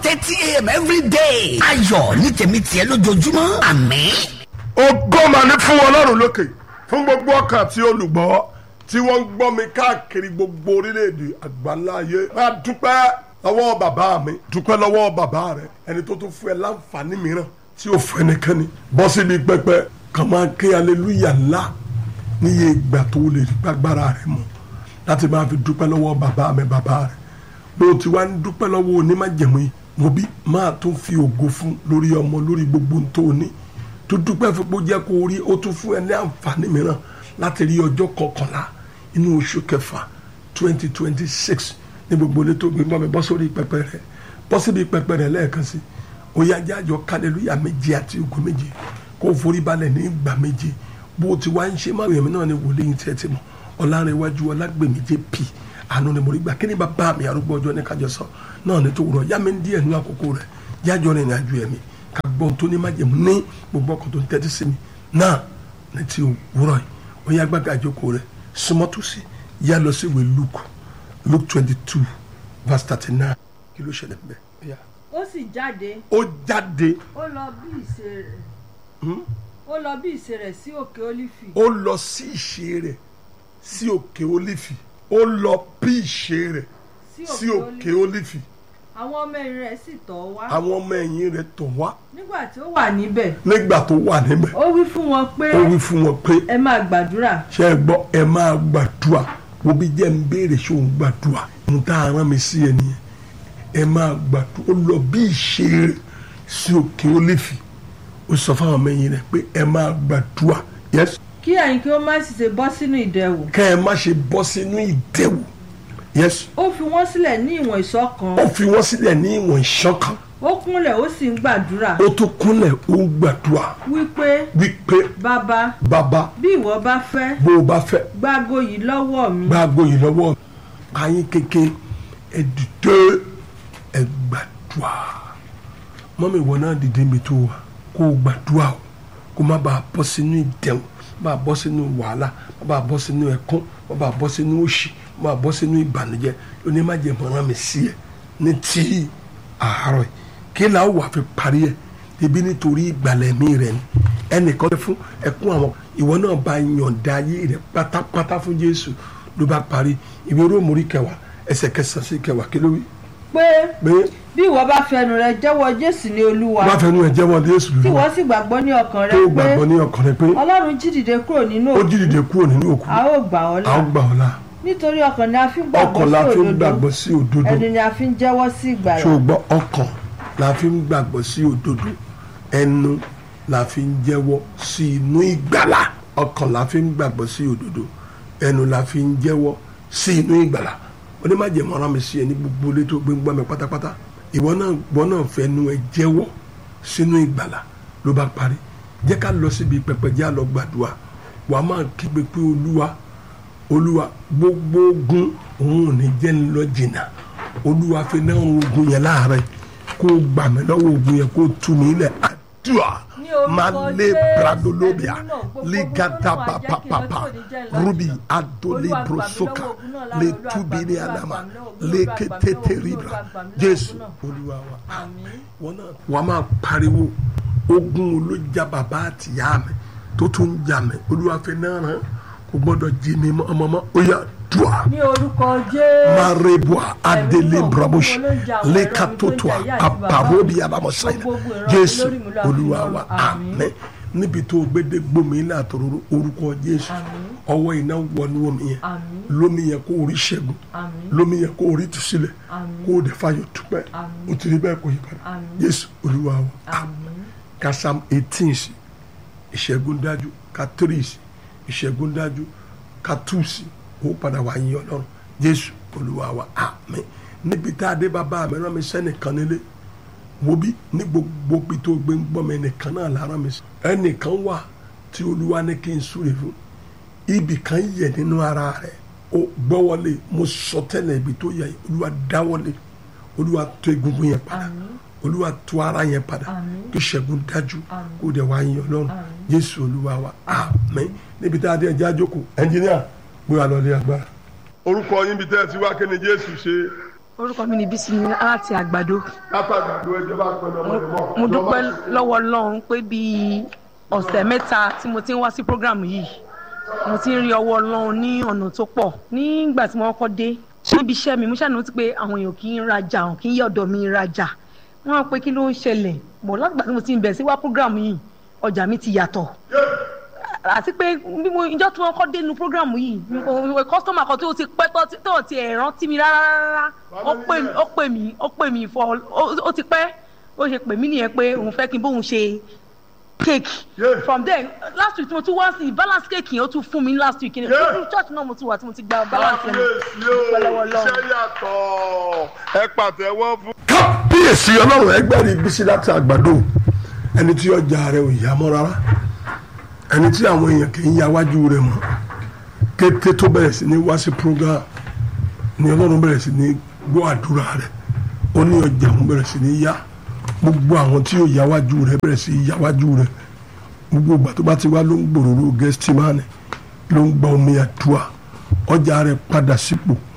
thirty a.m. every day. ayọ̀ ní tèmi tiẹ̀ lójoojúmọ́ àmín. ògo mà ní fún ọlọ́run lókè fún gbogbo ọkàn àti olùgbọ́ tí wọ́n ń gbọ́ mi káàkiri gbogbo orílẹ̀-èdè àgbáńlá ayé máa dúpẹ́ lọ́wọ́ bàbá mi dúpẹ́ lọ́wọ́ bàbá rẹ ẹni tó tún fún ẹ láǹfààní mìíràn tí ò fún ẹnikẹ́ni bọ́ síbi pẹpẹ kàn máa ké aleluya ńlá níye ìgbà tó lè gbàgbára rẹ mọ́ láti máa fi dúpẹ́ lọ́wọ́ bàbá mi bàbá rẹ bó o ti wá ń dúpẹ́ lọ́wọ́ onímájẹ̀mú yìí mo bí máa tún fi ògo fún lórí ọmọ lórí gbogbo tó o ní tó dúpẹ́ fún pé ó jẹ́ kó o rí ó tún fún ẹ ní àǹfààní mìíràn láti rí ọjọ́ kọkànlá inú oṣù kẹfà twenty twenty six ní gbogbo ilé tó gbé mọ́ mi bọ́ sórí pẹpẹ rẹ bọ́ síbi pẹpẹ rẹ lẹ́ẹ̀kan sí ó yá jájọ kálẹ́lúyà méje àti ògo méje kó o forí balẹ̀ ní ìgbà méje bó o ti wá ń ṣe máa yẹ̀mí náà ni wòlíì tí ẹ ti mọ̀ ọ̀làrẹ̀wájú ọlágbèmíjẹ́ pì àánú ni mo rí gbà kí ni bàbá mi arúgbó ọjọ́ ní kájọ sọ náà ní tó wúrọ̀ yá mi ń díẹ̀ nínú àkókò rẹ̀ yájọ́ rìn àjò ẹ̀mí ká gbọ́n tó ní májèmú ní gbogbo ọkọ̀ tó ń tẹ́tí sí mi náà ní ti wúrọ̀ yìí ó yá gbàgbà àjókòó rẹ̀ súnmọ́tòsí yá lọ sí ìwé Luke Luke twenty two verse thirty nine kí ló ṣẹlẹ̀ bẹ́ẹ̀ yá. ó sì jáde ó jáde ó lọ bí ìṣe rẹ̀ ó lọ bí ìṣe rẹ̀ sí òkè ólífì ó lọ sí ìṣe rẹ̀ sí òkè olífì ó lọ bí ìṣe rẹ̀ sí òkè olífì àwọn ọmọ ẹ̀yìn rẹ̀ sì tọ̀ ọ́ wá àwọn ọmọ ẹ̀yìn rẹ̀ tọ̀ wá nígbà tí ó wà níbẹ̀ nígbà tó wà níbẹ̀ ó wí fún wọn pé ó wí fún wọn pé ẹ máa gbàdúrà ṣe é gbọ́ ẹ máa gbàdúrà wo bí jẹ́ ń béèrè ṣé òun gbàdúrà mo tá a rán mi sí ẹ nìyẹn ẹ máa gbàdúrà ó lọ bí ìṣe rẹ̀ sí òkè olífì ó sọ fáwọn ọmọ ẹ̀yìn rẹ̀ pé ẹ máa gbàdúrà yes kí ẹ̀yin kí ó má sì ṣe bọ́ sínú ìdẹ̀wò kẹ́ ẹ má ṣe bọ́ sínú ìdẹ̀wò yes ó fi wọ́n sílẹ̀ ní ìwọ̀n ìṣọ̀kan ó fi wọ́n sílẹ̀ ní ìwọ̀n ìṣọ̀kan ó kúnlẹ̀ ó sì ń gbàdúrà ó tún kúnlẹ̀ ó ń gbàdúrà wípé wípé bàbá bàbá bí ìwọ bá fẹ́ bó o bá fẹ́ gbágo yìí lọ́wọ́ mi gbàgbó yìí lọ́wọ́ ayé kéke ẹ dìde ẹ gbàdúrà mọ́mí ìwọ náà dìde mi tó wà kó o gbàdúrà o kó má bàa bọ́ sínú ìdẹ̀wò má bàa bọ́ sínú wàhálà má bàa bọ́ sínú ẹ̀kún má bàa bọ́ sínú òṣì má bàa bọ́ sínú ìbànújẹ́ onímọ̀jẹ̀mọ́ rán mi sí ẹ ní tí àárọ̀ yìí kí là ó wà fi parí ẹ̀ ebi nítorí ìgbàlẹ̀ mi rẹ̀ ni ẹnìkan fún ẹkún àwọn ìwọ náà bá yọ̀ǹda ayé rẹ̀ pátápátá fún Jésù ló bá parí ìwé róòmù orí kẹwàá ẹsẹ̀ kẹsàn-án sí kẹwàá kí ló wí. pé pé bí ìwọ bá fẹnu rẹ jẹ́wọ́ Jésù ní Olúwa wọ́n fẹnu ẹ̀ jẹ́wọ́ Jésù tí lórí wọ́n sì gbàgbọ́ ní ọkàn rẹ tó pé gbàgbọ́ ní ọkàn rẹ pé Ọlọ́run jí dìde kúrò nínú ó òkú jí dìde kúrò nínú òkú a ó gbà ọ́ a là ó gbà ọ́ là nítorí ọkàn ni a fi ń ọkàn la fi ń gbàgbọ́ gbàgbọ́ sí sí òdodo òdodo ẹnu ni a fi ń jẹ́wọ́ sí ìgbàlà ṣùgbọ́n ọkàn la fi ń gbàgbọ́ sí òdodo ẹnu la fi ń jẹ́wọ́ sí inú ìgbàlà ọkàn la fi ń gbàgbọ́ sí òdodo ẹnu la fi ń jẹ́wọ́ sí inú ìgbàlà onímọ̀jẹ̀mọ́ rán mi sí ẹ ní gbogbo ilé tó gbé ń gbọ́ mi pátápátá ìwọ náà gbọ́ náà fẹnu ẹ jẹ́wọ́ sínú ìgbàlà ló bá parí jẹ́ ká lọ síbi pẹpẹ jẹ́ àlọ́ gbàdúrà wàá máa kígbe pé olúwa olúwa gbogbo ogun òun ò ní jẹ́ ń lọ jìnnà olúwa fi náà ogun yẹn láàárẹ̀ kó o gbà mí lọ́wọ́ ogun yẹn kó o tú mi lẹ̀ àdúrà Ní orúkọ máa lé Jésù, bradolobia ẹ̀mí náà, gbogbo ligata ogun náà jẹ́ kí papapapa lọ́jọ́ òní jẹ́ ńlá rubi jìnnà. adole Olúwa, gbà mí brosoka lọ́wọ́ ogun náà lára, le Olúwa, tubi gbà mí ní lọ́wọ́, adama gbà mí lọ́wọ́, le Olúwa, gbà mí ketete lọ́wọ́, ribra Olúwa, gbà mí lọ́wọ́ jésù ogun náà. olúwa wa àmín wọn náà wàá máa pariwo ogun olójà bàbá àtìyá mi tó tún ń jà mí olúwa fi náà rán kò gbọ́dọ̀ jí mi mọ́ ọmọ mọ́ ó yà dùà ní orúkọ Jésù marebua adele náà, brabush gbogbo ló ń jà àwọn lekatotoa ẹ̀rọ mi tó ń jà ìyá àti bàbá aparobi mi. abamosaina Gbogbo ogun ìran mi jésù lórí mi ló àfi olúwa lọ́rùn. wa Àmín. àmín níbi tó gbédé gbomi ilé àtòrò orúkọ jésù Àmín. ọwọ́ iná wọnú omi yẹn Àmín. lómi yẹn kó orí ṣẹ́gun àmín lómi yẹn kó orí tùsílẹ̀ Àmín. kó o dẹ̀ fayọ̀ dúpẹ́ Àmín. o ti rí bẹ́ẹ̀ kó yí padà Àmín. jésù olúwa wa àmín ka psalm eighteen sí ìṣẹ́gun dájú ka three sí ìṣẹ́gun dájú ka two sí ó padà wá yín ọlọ́run jésù olúwa wa àmín níbi tá a dé bàbá mi rán mi sẹ́nìkan nílé wo bí ní gbogbo bí tó gbé ń gbọ́ mi ẹnìkan náà la rán mi sí ẹnìkan wà tí olúwa ní kí n súre fún ibì kan yẹ nínú ara rẹ̀ ó gbọ́wọ́lé mo sọ tẹ́lẹ̀ ibi tó yẹ olúwa dáwọ́lé olúwa tó egungun yẹn padà àmín olúwa tó ara yẹn padà Àmín. kí ṣẹ́gun dájú Àmín. kó dẹ̀ wá yín ọlọ́run Àmín. jésù olúwa wa àmín níbi tá a dé ẹjẹ́ àjókòó ẹnjìníà gbé wa lọ lé agbára. orúkọ yín bíi tẹ́ ẹ ti wá kí ni jésù ṣe orúkọ mi ni bísí ní láti àgbàdo látàgbàdo ẹjọ́ bá pẹ̀lú ọmọ rẹ̀ mọ́. mo dúpẹ́ lọ́wọ́ ọlọ́run pé bíi ọ̀sẹ̀ mẹ́ta tí mo ti ń wá sí program yìí mo ti ń rí ọwọ́ ọlọ́run ní ọ̀nà tó pọ̀ nígbà tí mo kọ́kọ́ dé níbi iṣẹ́ mi mo ṣàníwó pé àwọn èèyàn kì í rajà àwọn kì í yẹ ọ̀dọ̀ mi rajà wọ́n á pé kí ló ń ṣẹlẹ̀ bọ̀ látìgbà tí mo ti ń bẹ̀ sí wá program yìí ọjà mi ti yàtọ̀ àti pé bí mo ìjọ tí wọn kọ́ dénú program yìí kọ́sítọ́mà kan tó ti pẹ́ tó ti- tó ti ẹ̀ rántí mi rárá rárá ó pè mí ó pè mí ó pè mí fọ ó- ó ti pẹ́ ó ṣe pè mí nìyẹn pé òun fẹ́ kí n bóun ṣe cake Yeah. from there last week tí mo tún wá sí balance cake yẹn ó tún fún mi last week ní Yeah. yeah. church náà mo tún wà tí mo ti gba balance yẹn kábíyèsí o pẹ̀lẹ́wọ̀ lọ́wọ́. iṣẹ́ yàtọ̀ ẹ pàtẹ́wọ́ fún. kábíyèsí ọlọ́run ẹgbẹ́ rí bísí láti àgbàdo ẹni tí ọjà rẹ̀ ò yá mọ́ rárá ẹni tí àwọn èèyàn kì í ya wájú rẹ̀ mọ́ kété tó bẹ̀rẹ̀ sí ní wá sí program ni ọlọ́run bẹ̀rẹ̀ sí ní gbọ́ àdúrà rẹ̀ ó ní ọjà òun bẹ̀rẹ̀ sí ní yá gbogbo àwọn tí yóò yá wájú rẹ̀ bẹ̀rẹ̀ sí yá wájú rẹ̀ gbogbo ìgbà tó bá ti wá ló ń gbòòrò gẹ́stímánì ló ń gba omi àdúrà ọjà rẹ̀ padà sípò